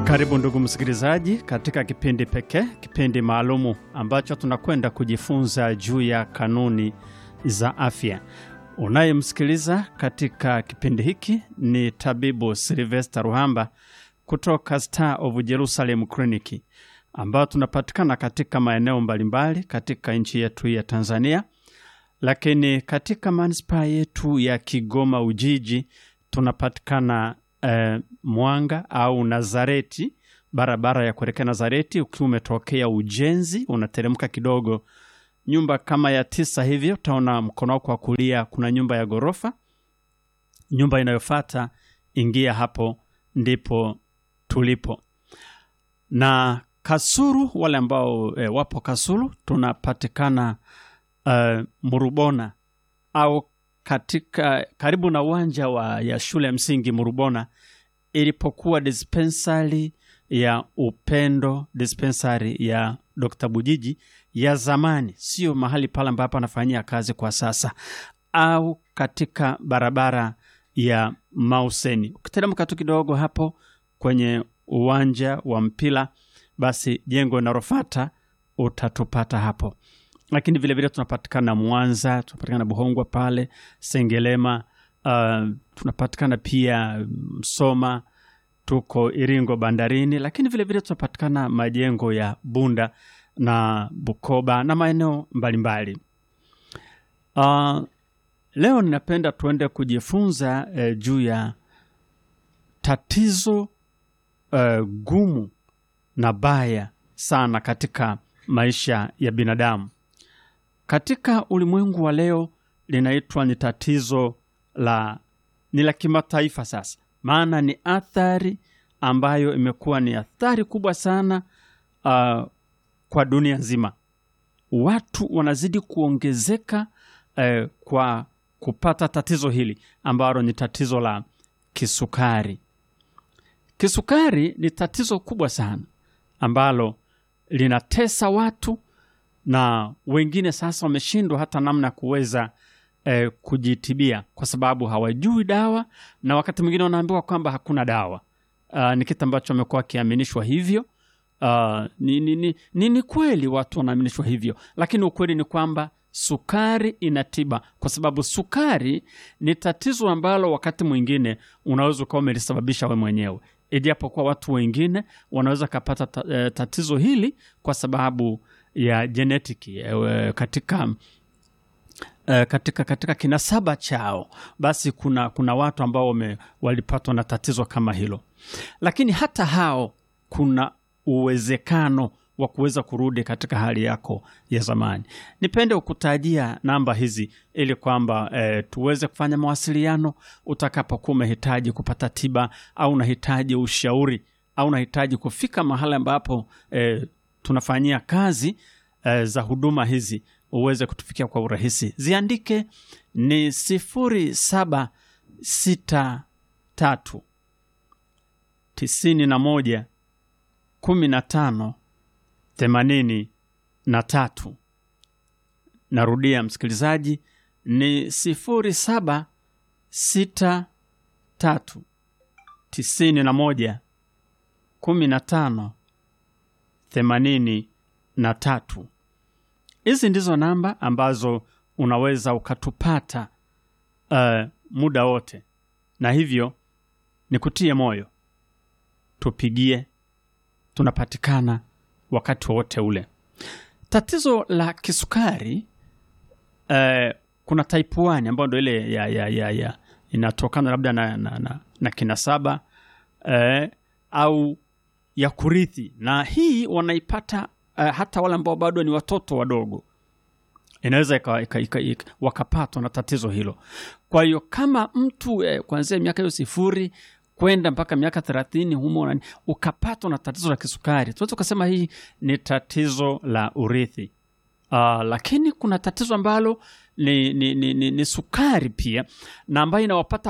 Karibu ndugu msikilizaji, katika kipindi pekee, kipindi maalumu ambacho tunakwenda kujifunza juu ya kanuni za afya. Unayemsikiliza katika kipindi hiki ni tabibu Silvester Ruhamba kutoka Star of Jerusalem Clinic, ambao tunapatikana katika maeneo mbalimbali katika nchi yetu ya Tanzania, lakini katika manispaa yetu ya Kigoma Ujiji tunapatikana eh, Mwanga au Nazareti, barabara ya kuelekea Nazareti. Ukiwa umetokea ujenzi, unateremka kidogo, nyumba kama ya tisa hivyo, utaona mkono wako wa kulia kuna nyumba ya ghorofa. Nyumba inayofata ingia hapo, ndipo tulipo. Na Kasulu, wale ambao eh, wapo Kasulu, tunapatikana eh, Murubona au katika karibu na uwanja wa ya shule ya msingi Murubona ilipokuwa dispensari ya Upendo, dispensari ya Dr. Bujiji ya zamani, sio mahali pale ambapo anafanyia kazi kwa sasa, au katika barabara ya Mauseni. Ukiteremka tu kidogo hapo kwenye uwanja wa mpira, basi jengo linalofuata utatupata hapo lakini vilevile tunapatikana Mwanza, tunapatikana Buhongwa pale Sengelema, uh, tunapatikana pia Msoma, tuko Iringo bandarini, lakini vilevile tunapatikana majengo ya Bunda na Bukoba na maeneo mbalimbali. Uh, leo ninapenda tuende kujifunza eh, juu ya tatizo eh, gumu na baya sana katika maisha ya binadamu katika ulimwengu wa leo linaitwa ni tatizo la ni la kimataifa sasa, maana ni athari ambayo imekuwa ni athari kubwa sana uh, kwa dunia nzima. Watu wanazidi kuongezeka uh, kwa kupata tatizo hili ambalo ni tatizo la kisukari. Kisukari ni tatizo kubwa sana ambalo linatesa watu na wengine sasa wameshindwa hata namna ya kuweza eh, kujitibia kwa sababu hawajui dawa, na wakati mwingine wanaambiwa kwamba hakuna dawa. Uh, ni kitu ambacho wamekuwa wakiaminishwa hivyo. Uh, ni, ni, ni, ni, ni kweli watu wanaaminishwa hivyo, lakini ukweli ni kwamba sukari ina tiba, kwa sababu sukari ni tatizo ambalo wakati mwingine unaweza ukawa umelisababisha we mwenyewe, ijapokuwa watu wengine wanaweza kapata ta, eh, tatizo hili kwa sababu ya jenetiki eh, katika eh, katika katika kinasaba chao, basi kuna kuna watu ambao wame, walipatwa na tatizo kama hilo, lakini hata hao kuna uwezekano wa kuweza kurudi katika hali yako ya zamani. Nipende kukutajia namba hizi ili kwamba eh, tuweze kufanya mawasiliano utakapokuwa umehitaji kupata tiba au unahitaji ushauri au unahitaji kufika mahali ambapo eh, tunafanyia kazi eh, za huduma hizi uweze kutufikia kwa urahisi. Ziandike ni sifuri saba sita tatu tisini na moja kumi na tano themanini na tatu. Narudia msikilizaji, ni sifuri saba sita tatu tisini na moja kumi na tano themanini na tatu. Hizi ndizo namba ambazo unaweza ukatupata uh, muda wote, na hivyo nikutie moyo, tupigie, tunapatikana wakati wowote ule. Tatizo la kisukari uh, kuna type 1 ambayo ndo ile ya, ya, ya, ya inatokana labda na, na, na, na kinasaba uh, au ya kurithi, na hii wanaipata uh, hata wale ambao bado ni watoto wadogo, inaweza wakapatwa na tatizo hilo. Kwa hiyo kama mtu eh, kuanzia miaka hiyo sifuri kwenda mpaka miaka thelathini humo nani, ukapatwa na tatizo la kisukari, tunaweza ukasema hii ni tatizo la urithi. Uh, lakini kuna tatizo ambalo ni, ni, ni, ni, ni sukari pia na ambayo inawapata